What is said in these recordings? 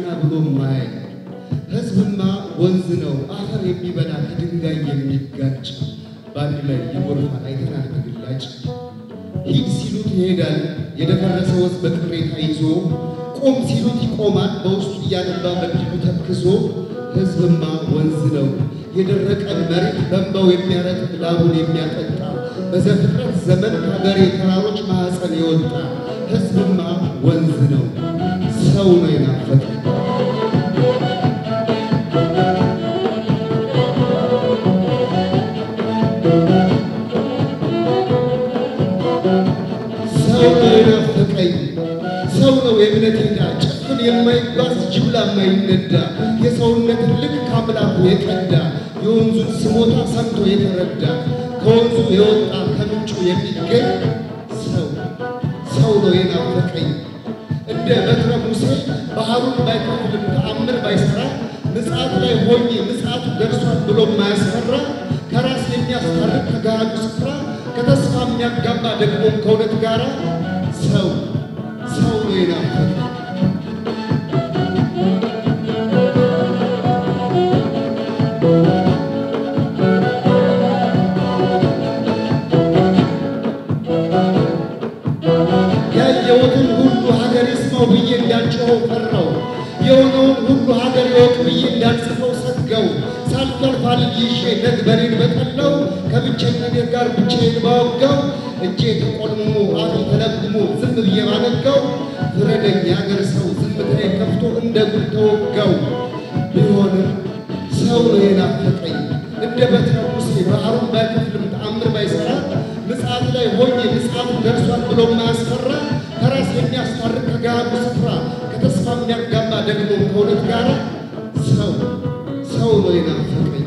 ብሎ ማይ ሕዝብማ ወንዝ ነው አፈር የሚበላ ከድንጋይ የሚጋጭ በአንድ ላይ ይጎርፋል አይተናል በግላጭ ሂድ ሲሉት ይሄዳል የደፈረሰ ወዝ በቅሬታ ይዞ ቁም ሲሉት ይቆማል በውስጡ እያነባ በድሉ ተክዞ ሕዝብማ ወንዝ ነው የደረቀን መሬት በእንባው የሚያረጥብ ላቡን የሚያጠጣ በዘፍጥረት ዘመን ከሀገሬ ተራሮች ማኅፀን የወጣ ሕዝብማ ወንዝ ነው ሰው ነው የናፈቀ ሰው ነው የናፈቀኝ ሰው ነው የእምነት ሄዳ ጭፍን የማይጓዝ ጅምላ የማይነዳ የሰውነትን ልክ ከአምላኩ የቀዳ የወንዙን ስሞታ ሰምቶ የተረዳ ከወንዙ የወጣ ከምንጩ የሚገኝ ሰው ሰው ነው የናፈቀኝ እንደ በትረ ሙሴ ባህሩን ባይከፍልም ተአምር ባይሰራ ምጽአት ላይ ሆኜ ምጽአቱ ደርሷል ብሎ ማያስፈራ ከራስ የሚያስታርቅ ከገሃዱ ስፍራ ከተስፋ የሚያጋባ ደግሞ ከእውነት ጋር ሰው ሰው ነው የናፈቀኝ ያየሁትን ሁሉ ሀገር ይስማው ብዬ እንዳልጮኸው ፈራው። የሆነውን ሁሉ ሀገር ይወቅ ብዬ እንዳልጽፈው ሰጋው። ሳልጠልፍ አልይዤ ነግበሬን በጠላው ከብቸኝነቴ ጋር ብቻዬን ባወጋው እጄ ተቆልሞ አፌ ተለግሞ ዝም ብዬ ባነጋው ፍረደኝ የአገር ሰው ዝምታዬ ከፍቶ እንደ ጉድ ተወጋው። ቢሆንም ሰው ነው የናፈቀኝ እንደ በትረ ሙሴ ባህሩን ባይከፍልም ተአምር ባይሰራ ምጽአት ላይ ሆኜ ምጽአቱ ደርሷል ብሎ ማያስፈራ ከራስ የሚያስታርቅ ከገሃዱ ስፍራ ከተስፋ የሚያጋባ ደግሞ ከእውነት ጋር ሰው ሰው ነው የናፈቀኝ።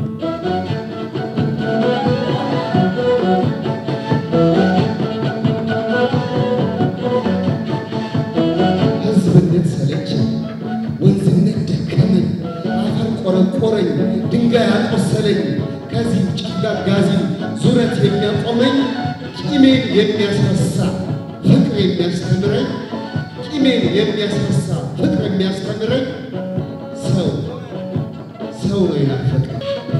ሕዝብነት ሰለቸኝ፣ ወንዝነት ደከመኝ፣ አፈር ቆረቆረኝ፣ ድንጋይ አቆሰለኝ። ከዚህ ጨፍላቅ ጋዚም ዙረት የሚያቆመኝ ቂሜን የሚያስረሳ ፍቅር የሚያስተምረኝ ቂሜን የሚያስረሳ ፍቅር የሚያስተምረኝ ሰው ሰው ነው የናፈቀኝ።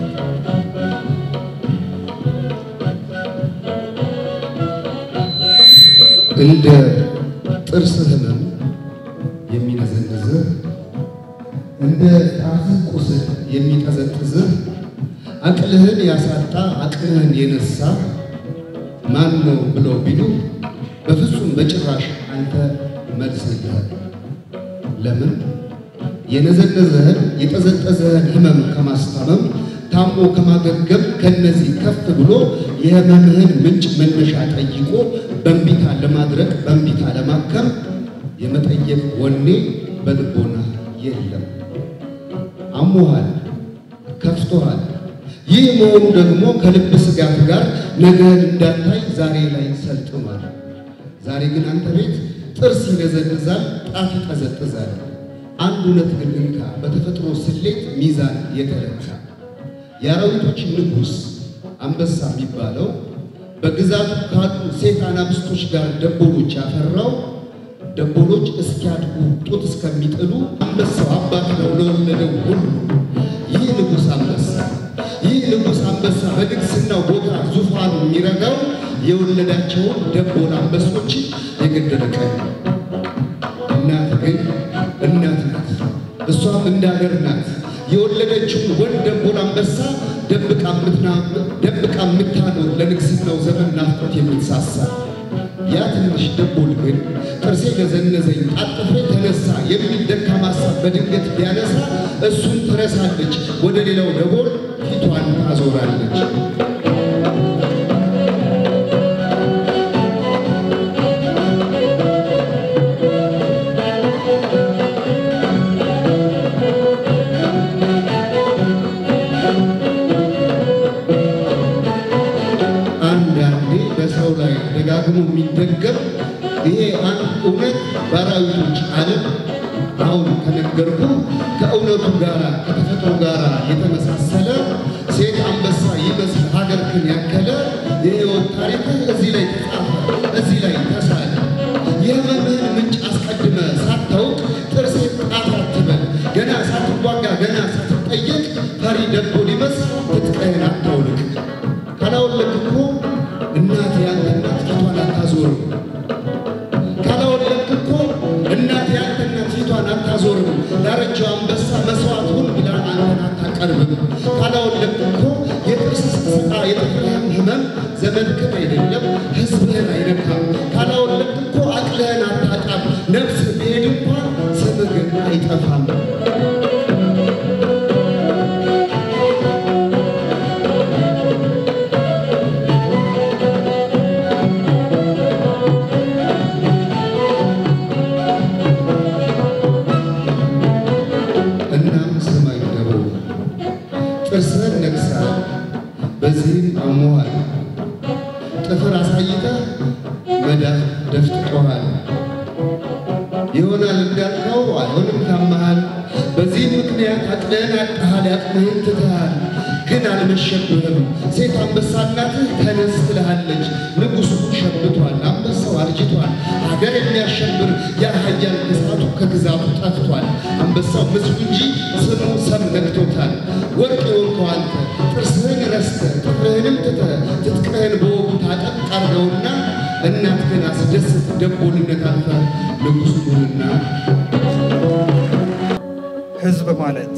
እንደ ጥርስ ህመም የሚነዘንዝህ እንደ ጣትህ ቁስል የሚጠዘጥዝህ አቅልህን ያሳጣ አቅልህን የነሳ ማን ነው ብለው ቢሉ በፍጹም በጭራሽ አንተ መልስ የለህም። ለምን የነዘነዘህን የጠዘጠዘህን ህመም ከማስታመም ታሞ ከማገገም ከነዚህ ከፍ ብሎ የህመምህን ምንጭ መነሻ ጠይቆ በእንቢታ ለማድረግ በእንቢታ ለማከም የመጠየቅ ወኔ በልቦና የለም። አሞሃል፣ ከፍቶሃል። ይህ መሆኑ ደግሞ ከልብ ስጋት ጋር ነገህን እንዳታይ ዛሬ ላይ ሰልጥኗል። ዛሬ ግን አንተ ቤት ጥርስ ይነዘንዛል፣ ጣት ይጠዘጥዛል። አንድ እውነት ግን እንካ በተፈጥሮ ስሌት ሚዛን የተለካ የአራዊቶች ንጉሥ አንበሳ የሚባለው በግዛቱ ካሉ ሴት አናብስቶች ጋር ደቦሎች ያፈራው ደቦሎች እስኪያድጉ ጡት እስከሚጥሉ አንበሳው አባት ነው ለወለደው ሁሉ። ይህ ንጉሥ አንበሳ ይህ ንጉሥ አንበሳ በንግሥናው ቦታ ዙፋኑ የሚረጋው የወለዳቸውን ደቦል አንበሶች የገደለ ቀን ነው። እናት ግን እናት ናት፣ እሷም እንዳገር ናት። የወለደችውን ወንድ ደቦል አንበሳ ደብቃ የምታኖር ለንግሥናው ዘመን ናፍቆት የምትሳሳ ያ ትንሽ ደቦል ግን ጥርሴ ነዘነዘኝ አጥፍሬ ተነሳ የሚል ደካማ ሀሳብ በድንገት ቢያነሳ እሱን ትረሳለች፣ ወደ ሌላው ደቦል ፊቷን ታዞራለች። አንዳንዴ በሰው ላይ ደጋግሞ የሚደገም ይሄ አንድ እውነት በአራዊቶች ዓለም አሁን ከነገርኩ ከእውነቱ ጋር ከተፈጥሮ ጋር የተመሳሰለ ሴት አንበሳ ይመስል ሀገርክን ያከለ የሕይወት ታሪክ እዚህ ላይ ተጻፈ፣ እዚህ ላይ ተሳለ። የህመምህን ምንጭ አስቀድመ ሳታውቅ ጥርሴ ጣት አትበል ሳትዋጋ ገና ሳትጠየቅ ፈሪ ደቦ ሊመስል ትጥቅህን አታውልቅ። ካላወለቅ እኮ እናት ያንተ እናት ፊቷን አታዞርም። ካላወለቅ እኮ እናት ያንተ እናት ፊቷን አታዞርም። ዳረጃው አንበሳ መስዋዕት ሁን ብላ አንተን አታቀርብም። ካላወለቅ እኮ የጥርስ ስቃ የጥፍርህም ህመም ዘመድክን አይደለም ህዝብህን አይነካም። ካላወለቅ እኮ አቅልህን አታጣም። ነፍስ ብሄድ እንኳን ስምህ ግን አይጠፋም። እናም ስማኝ ደቦ ጥርስህን ነክሰሃል፣ በዚህም አሞሃል። ጥፍር አሳይተህ መዳፍ ደፍጥጦሃል። ይሆናል እንዳልከው አይሆንም ታመሃል። በዚህም ምክንያት አቅልህን አጥተሃል፣ ያቅምህን ትተሃል። ግን አልመሸብህም። ሴት አንበሳ እናትህ ተነስ ትልሃለች። ንጉሡ ሸብቷል፣ አንበሳው አርጅቷል። ሀገር የሚያሸብር ያ ኃያል ግዛቱ ከግዛቱ ጠፍቷል። አንበሳው ምስሉ እንጂ ስሙ ሰም ነክቶታል። ወርቅ የሆንከው አንተ ጥርስህን ረስተህ ጥፍርህንም ትተህ ትጥቅህን በወጉ ታጠቅ አርገውና እናትህን አስደስት። ደቦልነት አልፈህ ንጉሥ ሁንና ህዝብ ማለት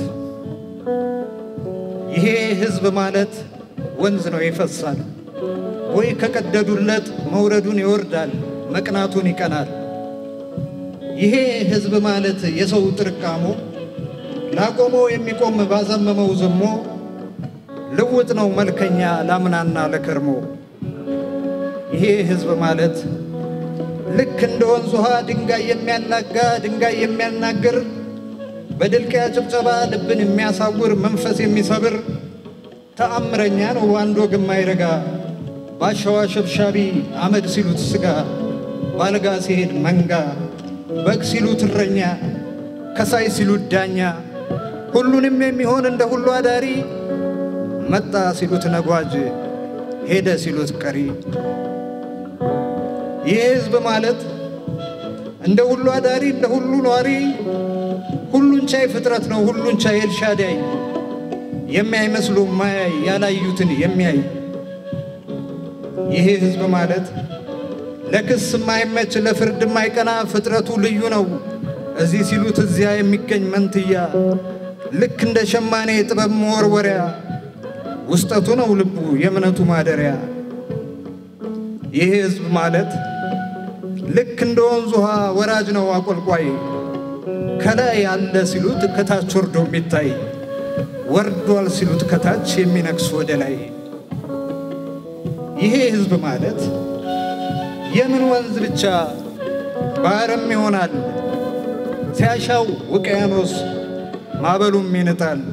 ይሄ ህዝብ ማለት ወንዝ ነው ይፈሳል፣ ወይ ከቀደዱለት መውረዱን ይወርዳል፣ መቅናቱን ይቀናል። ይሄ ህዝብ ማለት የሰው ጥርቃሞ ላቆመው የሚቆም ባዘመመው ዘሞ ልውጥ ነው መልከኛ ላምናና ለከርሞ። ይሄ ህዝብ ማለት ልክ እንደ ወንዝ ውሃ ድንጋይ የሚያናጋ ድንጋይ የሚያናግር በድልቅያ ጭብጨባ ልብን የሚያሳውር መንፈስ የሚሰብር ተአምረኛ ነው አንድ ወግ የማይረጋ ባሸዋ ሸብሻቢ አመድ ሲሉት ስጋ ባልጋ ሲሄድ መንጋ በግ ሲሉት እረኛ ከሳይ ሲሉት ዳኛ ሁሉንም የሚሆን እንደ ሁሉ አዳሪ መጣ ሲሉት ነጓጅ ሄደ ሲሉት ቀሪ ይህ ህዝብ ማለት እንደ ሁሉ አዳሪ እንደ ሁሉ ኗሪ ሁሉን ቻይ ፍጥረት ነው ሁሉን ቻይ ኤልሻዳይ የሚያይ መስሎ ማያይ ያላዩትን የሚያይ ይሄ ህዝብ ማለት ለክስ የማይመች ለፍርድ የማይቀና ፍጥረቱ ልዩ ነው። እዚህ ሲሉት እዚያ የሚገኝ መንትያ ልክ እንደ ሸማኔ ጥበብ መወርወሪያ ውስጠቱ ነው ልቡ የእምነቱ ማደሪያ። ይሄ ህዝብ ማለት ልክ እንደ ወንዝ ውሃ ወራጅ ነው አቆልቋይ ከላይ ያለ ሲሉት ከታች ወርዶ የሚታይ ወርዷል ሲሉት ከታች የሚነክስ ወደ ላይ። ይሄ ህዝብ ማለት የምን ወንዝ ብቻ ባህርም ይሆናል ሲያሻው ውቅያኖስ ማዕበሉም ይንጣል።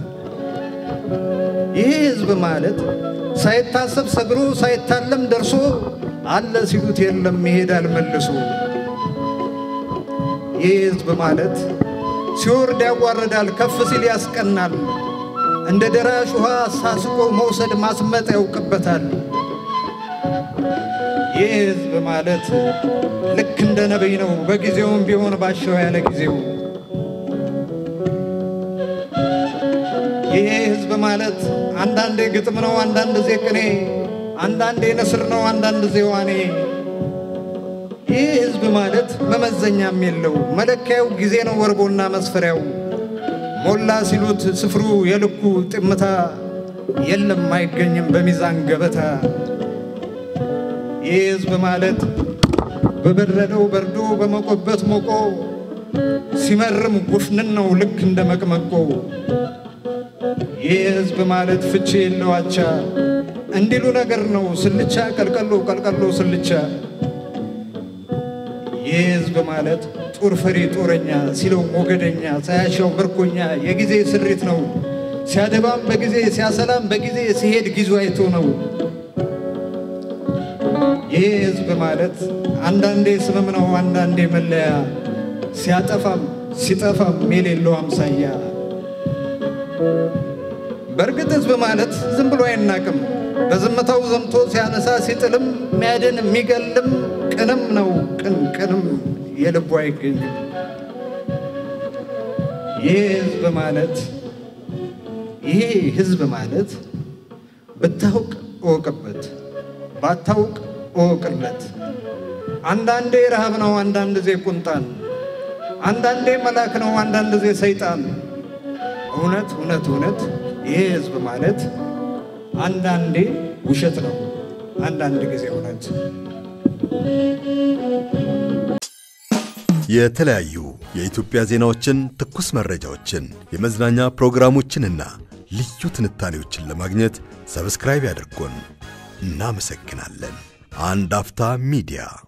ይሄ ህዝብ ማለት ሳይታሰብ ሰግሮ ሳይታለም ደርሶ አለ ሲሉት የለም ይሄዳል መልሶ። ይህ ህዝብ ማለት ሲወርድ ያዋርዳል፣ ከፍ ሲል ያስቀናል። እንደ ደራሽ ውሃ ሳስቆ መውሰድ ማስመጥ ያውቅበታል። ይህ ህዝብ ማለት ልክ እንደ ነቢይ ነው፣ በጊዜውም ቢሆን ባሸው ያለ ጊዜው። ይህ ህዝብ ማለት አንዳንዴ ግጥም ነው፣ አንዳንድ ዜ ቅኔ፣ አንዳንዴ ንስር ነው፣ አንዳንድ ዜ ዋኔ። ይህ ህዝብ ማለት መመዘኛም የለው መለኪያው ጊዜ ነው ወርቦና መስፈሪያው። ሞላ ሲሉት ስፍሩ የልኩ ጥምታ የለም አይገኝም በሚዛን ገበታ። ይህ ህዝብ ማለት በበረደው በርዶ በሞቆበት ሞቆ ሲመርም ጉፍንን ነው ልክ እንደ መቅመቆ። ይህ ህዝብ ማለት ፍቺ የለው አቻ እንዲሉ ነገር ነው ስልቻ ቀልቀሎ ቀልቀሎ ስልቻ። ይህ ህዝብ ማለት ጦር ፈሪ ጦረኛ ሲለው ሞገደኛ ሳያሻው ምርኮኛ የጊዜ ስሪት ነው ሲያደባም በጊዜ ሲያሰላም በጊዜ ሲሄድ ጊዜ አይቶ ነው። ይህ ህዝብ ማለት አንዳንዴ ስምም ነው አንዳንዴ መለያ ሲያጠፋም ሲጠፋም የሌለው አምሳያ። በእርግጥ ህዝብ ማለት ዝም ብሎ አይናቅም። በዝምታው ዘምቶ ሲያነሳ ሲጥልም የሚያድን የሚገልም ቅንም ነው ቅን ቅንም የልቡ አይገኝም። ይህ ህዝብ ማለት ይሄ ህዝብ ማለት ብታውቅ እወቅበት፣ ባታውቅ እወቅለት። አንዳንዴ ረሃብ ነው፣ አንዳንድ ጊዜ ቁንጣን፣ አንዳንዴ መልአክ ነው፣ አንዳንድ ጊዜ ሰይጣን። እውነት እውነት እውነት ይሄ ህዝብ ማለት አንዳንዴ ውሸት ነው፣ አንዳንድ ጊዜ እውነት። የተለያዩ የኢትዮጵያ ዜናዎችን፣ ትኩስ መረጃዎችን፣ የመዝናኛ ፕሮግራሞችንና ልዩ ትንታኔዎችን ለማግኘት ሰብስክራይብ ያድርጉን። እናመሰግናለን። አንድ አፍታ ሚዲያ